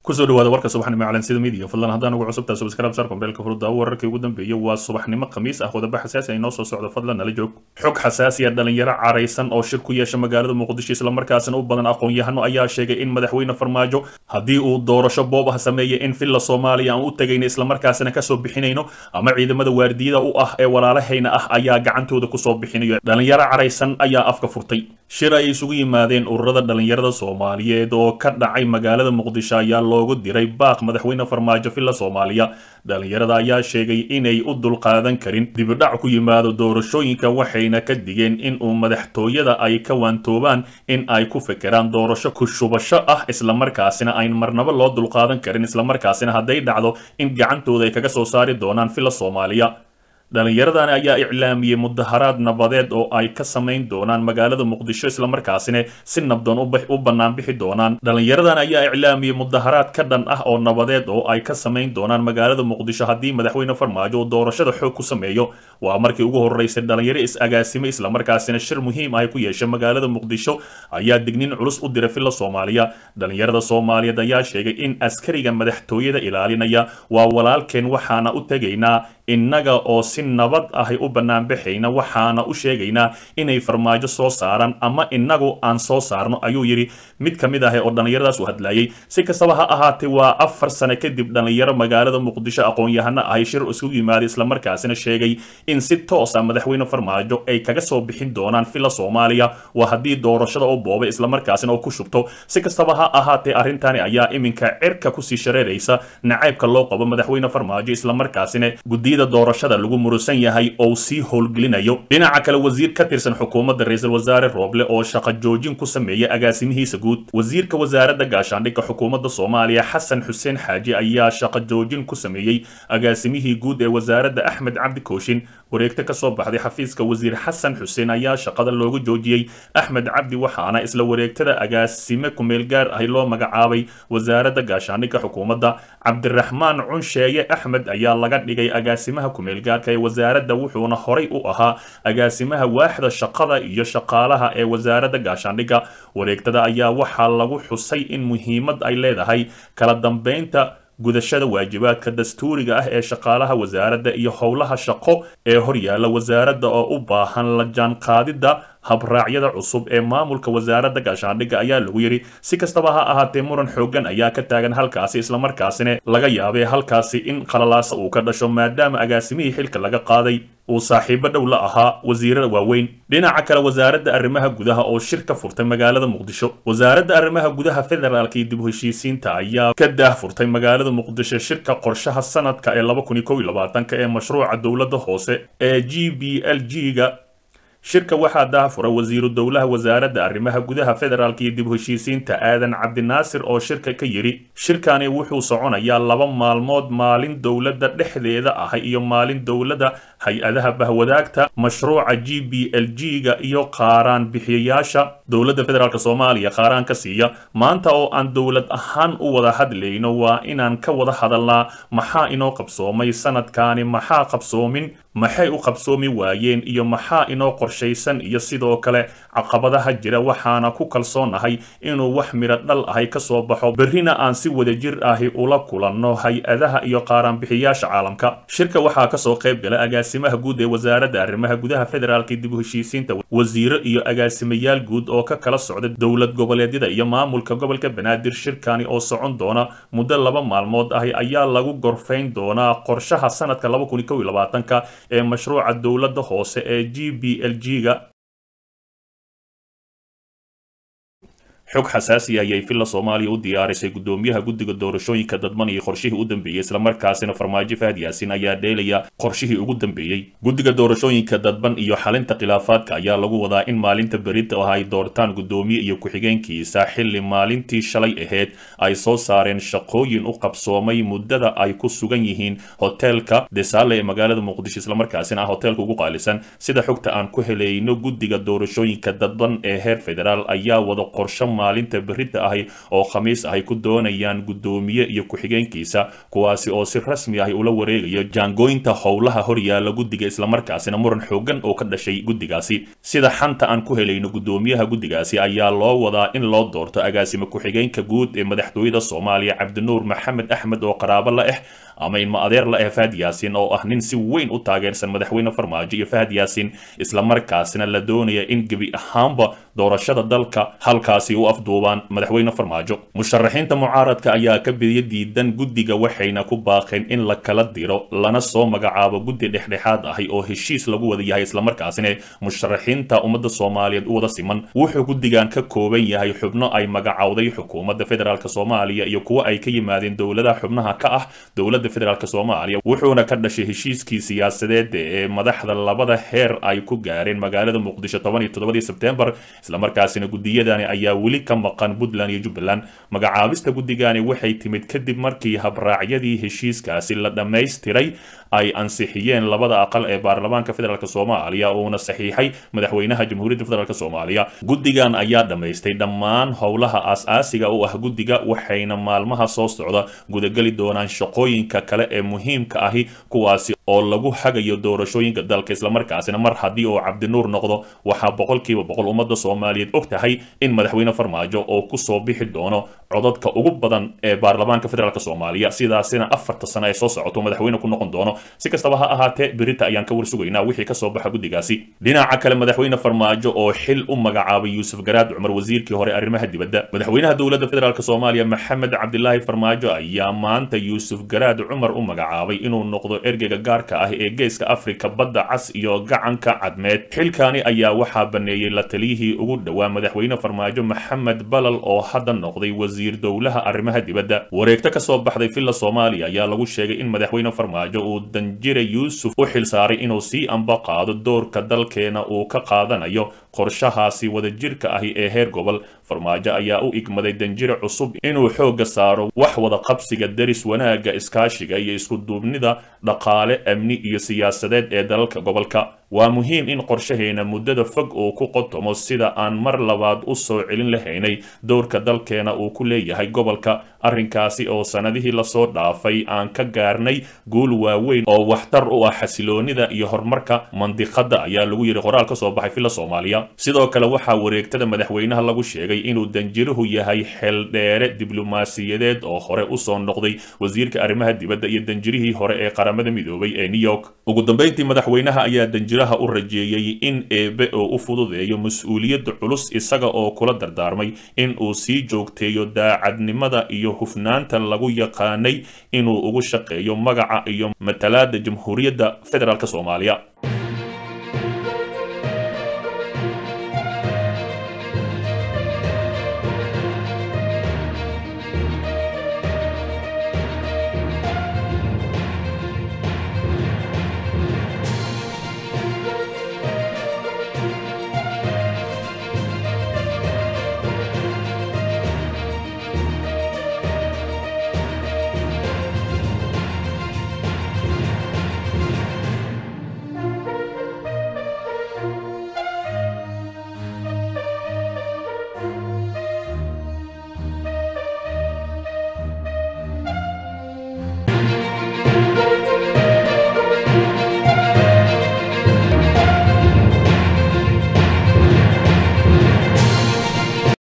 kusoo dhawaada warka subaxnimo calansida midiya fadlan haddaan ugu cusubtaa subscribe sar kombeelka furudda wararkii ugu dambeeyay waa subaxnimo khamiis ah wadaba xasaasi ay noo soo socdo fadlan nala joog xog xasaasi ah dhalinyaro caraysan oo shir ku yeesha magaalada muqdisho islamarkaasina u badan aqoon-yahano ayaa sheegay in madaxweyne farmaajo haddii uu doorasho boob ah sameeya in villa soomaaliya aan u tegayno islamarkaasina kasoo bixinayno ama ciidamada waardiyada u ah ee walaalahayna ah ayaa gacantooda kusoo bixinayo dhalinyaro caraysan ayaa afka furtay shir ay isugu yimaadeen ururada dhalinyarada soomaaliyeed oo ka dhacay magaalada muqdisho ayaa loogu diray baaq madaxweyne farmaajo villa soomaaliya dhalinyarada ayaa sheegay inay u dulqaadan karin dibidhac ku yimaado doorashooyinka waxayna ka digeen in uu madaxtooyada ay ka waantoobaan in ay ku fekeraan doorasho ku shubasho ah islamarkaasina ayn marnabo loo dulqaadan karin islamarkaasina hadday dhacdo in gacantooda ay kaga soo saari doonaan villa soomaaliya dhalinyaradani ayaa iclaamiyey mudaharaad nabadeed oo ay ka samayn doonaan magaalada muqdisho islamarkaasina si nabdoon u bannaan bixi doonaan dhalinyaradan ayaa iclaamiyey mudaharaad ka dhan ah oo nabadeed oo ay ka samayn doonaan magaalada muqdisho haddii madaxweyne farmaajo uu doorashada xoog ku sameeyo waa markii ugu horeysay dhalinyaro is-agaasime islamarkaasina shir muhiim ah ku yeesha magaalada muqdisho ayaa dignin culus u diray villa soomaaliya dhalinyarada soomaaliyeed ayaa sheegay in askariga madaxtooyada ilaalinaya waa walaalkeen waxaana u tegaynaa innaga oo si nabad ahy u banaanbaxayna waxaana u sheegaynaa inay farmaajo soo saaraan ama innagu aan soo saarno ayuu yidhi mid ka mid ah oo dhallinyaradaas u hadlayay si kastaba ha ahaatee waa afar sano kadib dhallinyaro magaalada muqdisho aqoon-yahano ahy shir isugu yimaaday islamarkaasina sheegay in si toosa madaxweyne farmaajo ay kaga soo bixin doonaan villa soomaaliya waa haddii doorashada u boobay islamarkaasina oo ku shubto si kastaba ha ahaatee arrintani ayaa iminka cirka kusii shareeraysa nacaybka loo qabo madaxweyne farmaajo islamarkaasina gudiyada doorashada lagu murusan yahay oo sii howlgelinayo dhinaca kale wasiir ka tirsan xukuumadda ra-iisul wasaare rooble oo shaqo joojin ku sameeyay agaasimihiisa guud wasiirka wasaaradda gaashaandhigga xukuumadda soomaaliya xasan xuseen xaaji ayaa shaqo joojin ku sameeyey agaasimihii guud ee wasaaradda axmed cabdi kooshin wareegto kasoo baxday xafiiska wasiir xasan xuseen ayaa shaqada loogu joojiyey axmed cabdi waxaana isla wareegtada agaasime kumeel gaar ahi loo magacaabay wasaaradda gaashaandhigga xukuumadda cabdiraxmaan cunsheeye axmed ayaa laga dhigay agaasimaha kumeelgaarka ee wasaaradda wuxuuna horay u ahaa agaasimaha waaxda shaqada iyo shaqaalaha ee wasaaradda gaashaandhigga wareegtada ayaa waxaa lagu xusay in muhiimad ay leedahay kala dambeynta gudashada waajibaadka dastuuriga ah ee shaqaalaha wasaaradda iyo howlaha shaqo ee horyaalla wasaaradda oo u baahan la jaanqaadidda habraacyada cusub ee maamulka wasaaradda gaashaandhigga ayaa lagu yidhi si kastaba ha ahaatee muran xooggan ayaa ka taagan halkaasi islamarkaasina laga yaabay halkaasi in qalalaasa uu ka dhasho maadaama agaasimihii xilka laga qaaday uu saaxiibo dhow la ahaa wasiirada waaweyn dhinaca kale wasaaradda arrimaha gudaha oo shir ka furtay magaalada muqdisho wasaaradda arrimaha gudaha federaalka iyo dib u heshiisiinta ayaa ka daah furtay magaalada muqdisho shirka qorshaha sanadka ee laba kun iyo kow iyo labaatanka ee mashruuca dowladda hoose ee g b l g ga shirka waxaa daahfura wasiiru dowlaha wasaaradda arrimaha gudaha federaalka iyo dib u heshiisiinta aadan cabdinaasir oo shirka ka yidhi shirkani wuxuu soconayaa laba maalmood maalin dowladda dhexdeeda ah iyo maalin dowladda hay-adaha bahwadaagta mashruuca g b l g ga iyo qaaraan bixiyayaasha dowladda federaalk soomaaliya qaaraan ka siiya maanta oo aan dowlad ahaan u wada hadlayno waa inaan ka wada hadalnaa maxaa inoo qabsoomay sanadkaani maxaa qabsoomin maxay u qabsoomi waayeen iyo maxaa inoo qorshaysan iyo sidoo kale caqabadaha jira waxaana ku kalsoonahay inuu wax midho dhal ahay ka soo baxo berrina aan si wadajir ahi ula kulanno hay-adaha iyo qaaraanbixiyaasha caalamka shirka waxaa kasoo qayb gala agaasimaha guud ee wasaaradda arrimaha gudaha federaalka dib u heshiisiinta wasiiro iyo agaasimayaal guud oo ka kala socda dowlad goboleedyada iyo maamulka gobolka banaadir shirkani oo socon doona muddo laba maalmood ahi ayaa lagu gorfayn doonaa qorshaha sanadka laba kun iyo kow iyo labaatanka ee mashruuca dowladda hoose ee g b l g ga xog xasaasi ayay villa soomaaliya u diyaarisay gudoomiyaha guddiga doorashooyinka dadban iyo qorshihii u dambeeyey islamarkaasina farmaajo fahad yaasin ayaa dheelaya qorshihii ugu dambeeyey guddiga doorashooyinka dadban iyo xalinta khilaafaadka ayaa lagu wadaa in maalinta berita oo ay doortaan gudoomiye iyo ku-xigeenkiisa xilli maalintii shalay ahayd ay soo saareen shaqooyin u qabsoomay muddada ay ku sugan yihiin hoteelka desaale ee magaalada muqdisho islamarkaasina ah hoteelka ugu qaalisan sida xogta aan ku helayno guddiga doorashooyinka dadban ee heer federaal ayaa wada qorsho maalinta berita ahi oo khamiis ahy ku doonayaan guddoomiye iyo ku-xigeenkiisa kuwaasi oo si rasmi ahi ula wareegayo jaangooynta howlaha horyaala guddiga islamarkaasina muran xoogan oo ka dhashay guddigaasi sida xanta aan ku helayno guddoomiyaha guddigaasi ayaa loo wadaa in loo doorto agaasime ku-xigeenka guud ee madaxtooyada soomaaliya cabdinuur maxamed axmed oo qaraabo la ah ama ilma adeer la ah fahad yaasin oo ah nin si weyn u taageersan madaxweyne farmaajo iyo fahad yaasin islamarkaasina la doonaya in gebi ahaanba doorashada dalka halkaasi u afduubaan madaxweyne farmaajo musharaxiinta mucaaradka ayaa ka bidiya diidan guddiga waxayna ku baaqeen in la kala diro lana soo magacaabo guddi dhexdhexaad ahi oo heshiis lagu wada yahay islamarkaasina musharaxiinta ummadda soomaaliyeed u wada siman wuxuu guddigan ka kooban yahay xubno ay magacowday xukuumadda federaalk soomaaliya iyo kuwo ay ka yimaadeen dowladaha xubnaha ka ah dowladda federaalk soomaaliya wuxuuna ka dhashay heshiiskii siyaasadeed ee madaxda labada heer ay ku gaareen magaalada muqdisho toban iyo toddobadii sebtembar islamarkaasina guddiyadani ayaa weli ka maqan puntland iyo jubbaland magacaabista guddigani waxay timid kadib markii habraacyadii heshiiskaasi la dhammaystiray ay ansixiyeen labada aqal ee baarlamaanka federaalk soomaaliya uuna saxiixay madaxweynaha jamhuuriyadda federaalk soomaaliya guddigan ayaa dhammaystay dhammaan howlaha aas-aasiga u ah guddiga waxayna maalmaha soo socda gudageli doonaan shaqooyinka kale ee muhiimka ahi kuwaasi oo lagu hagayo doorashooyinka dalka islamarkaasina mar haddii uu cabdinuur noqdo waxaa boqolkiiba boqol ummadda soomaaliyeed og tahay in madaxweyne farmaajo oo kusoo bixi doono codadka ugu badan ee baarlamaanka federaalk soomaaliya sidaasina afarta sano ee soo socoto madaxweyne ku noqon doono si kastaba ha ahaatee berita ayaan ka warsugaynaa wixii kasoo baxa guddigaasi dhinaca kale madaxweyne farmaajo oo xil u magacaabay yuusuf garaad cumar wasiirkii hore arrimaha dibadda madaxweynaha dowladda federaalk soomaaliya maxamed cabdilaahi farmaajo ayaa maanta yuusuf garaad cumar u magacaabay inuu noqdo ergeyga gaarka ah ee geeska afrika badda cas iyo gacanka cadmeed xilkaani ayaa waxaa baneeyey la taliyihii ugu dhowaa madaxweyne farmaajo maxamed balal oo hadda noqday wasiir dowlaha arrimaha dibadda wareegto kasoo baxday villa soomaaliya ayaa lagu sheegay in madaxweyne farmaajo uu danjire yuusuf u xilsaaray inuu sii amba qaado doorka dalkeena uu ka qaadanayo qorshahaasi wadajirka ahi ee heer gobol farmaajo ayaa u igmaday danjire cusub inuu xoogga saaro wax wada qabsiga deris wanaagga iskaashiga iyo iskuduubnida dhaqaale amni iyo siyaasadeed ee dalalka gobolka waa muhiim in qorshaheena muddada fog uu ku qotomo sida aan mar labaad u soo celin lahaynay dowrka dalkeena uu ku leeyahay gobolka arrinkaasi oo sannadihii lasoo dhaafay aan ka gaarnay guul waaweyn oo waxtar u ah xasiloonida iyo horumarka mandiqadda ayaa lagu yidhi qoraal ka soo baxay villa soomaaliya sidoo kale waxaa wareegtada madaxweynaha lagu sheegay inuu danjiruhu yahay xeeldheere diblomaasiyadeed oo hore usoo noqday wasiirka arrimaha dibadda iyo danjirihii hore ee qaramada midoobay ee new york ugu dambeyntii madaxweynaha ayaa danjiraha u rajeeyey in eebe oo u fududeeyo mas-uuliyadda culus isaga oo kula dardaarmay in uu sii joogteeyo daacadnimada iyo hufnaanta lagu yaqaanay inuu ugu shaqeeyo magaca iyo matalaada jamhuuriyadda federaalk soomaaliya